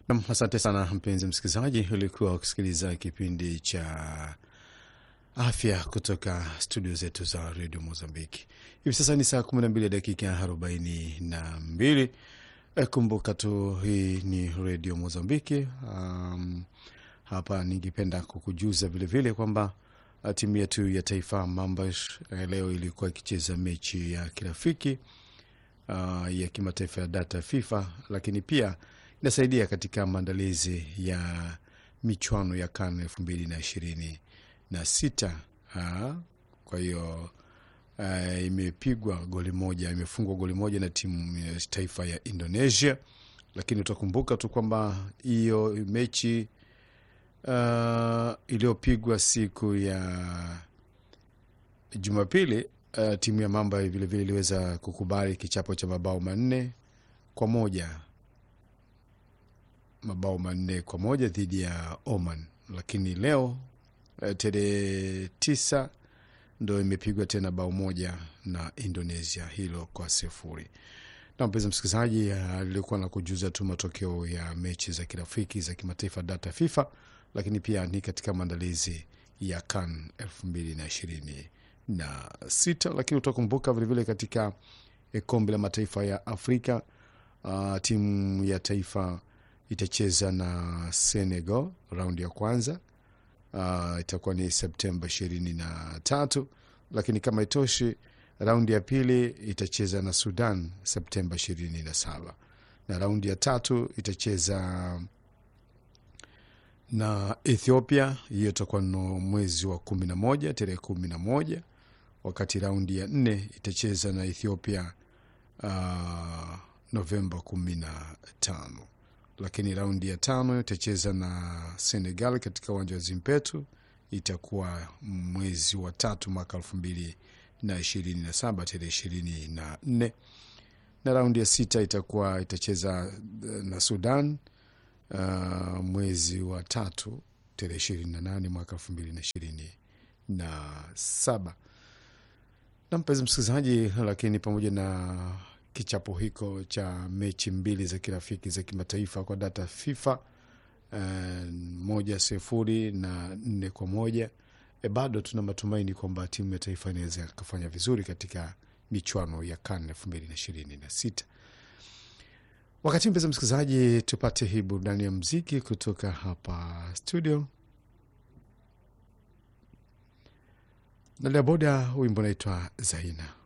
Nam, asante sana mpenzi msikilizaji, ulikuwa ukisikiliza kipindi cha afya kutoka studio zetu za redio Mozambiki. Hivi sasa ni saa kumi na mbili dakika arobaini na mbili. E, kumbuka tu hii ni redio Mozambiki. Um, hapa ningependa kukujuza vilevile kwamba uh, timu yetu ya taifa Mambas eh, leo ilikuwa ikicheza mechi ya kirafiki uh, ya kimataifa ya data FIFA, lakini pia inasaidia katika maandalizi ya michuano ya CAN elfu mbili na ishirini na sita. Ah, Kwa hiyo uh, imepigwa goli moja, imefungwa goli moja na timu ya taifa ya Indonesia, lakini utakumbuka tu kwamba hiyo mechi uh, iliyopigwa siku ya Jumapili uh, timu ya Mamba vilevile iliweza kukubali kichapo cha mabao manne kwa moja mabao manne kwa moja dhidi ya Oman, lakini leo uh, tarehe tisa ndo imepigwa tena bao moja na Indonesia, hilo kwa sifuri. Na mpenzi msikilizaji, alikuwa na kujuza tu matokeo ya mechi za kirafiki za kimataifa data FIFA, lakini pia ni katika maandalizi ya CAN elfu mbili na ishirini na sita. Lakini utakumbuka vilevile katika eh, kombe la mataifa ya Afrika uh, timu ya taifa itacheza na Senegal raundi ya kwanza uh, itakuwa ni Septemba ishirini na tatu, lakini kama itoshi raundi ya pili itacheza na Sudan Septemba ishirini na saba na raundi ya tatu itacheza na Ethiopia, hiyo itakuwa no mwezi wa kumi na moja tarehe kumi na moja wakati raundi ya nne itacheza na Ethiopia uh, Novemba kumi na tano lakini raundi ya tano itacheza na Senegal katika uwanja wa Zimpetu, itakuwa mwezi wa tatu mwaka elfu mbili na ishirini na saba tarehe ishirini na nne na raundi ya sita itakuwa itacheza eh, na Sudan uh, mwezi wa tatu tarehe ishirini na nane mwaka elfu mbili na ishirini na saba na mpenzi msikilizaji, lakini pamoja na kichapo hiko cha mechi mbili za kirafiki za kimataifa kwa data FIFA uh, moja sifuri na nne kwa moja e, bado tuna matumaini kwamba timu ya taifa inaweza kufanya vizuri katika michuano ya CAN elfu mbili na ishirini na sita. Wakati mpenzi msikilizaji, tupate hii burudani ya mziki kutoka hapa studio. Nalia Boda, wimbo unaitwa Zaina.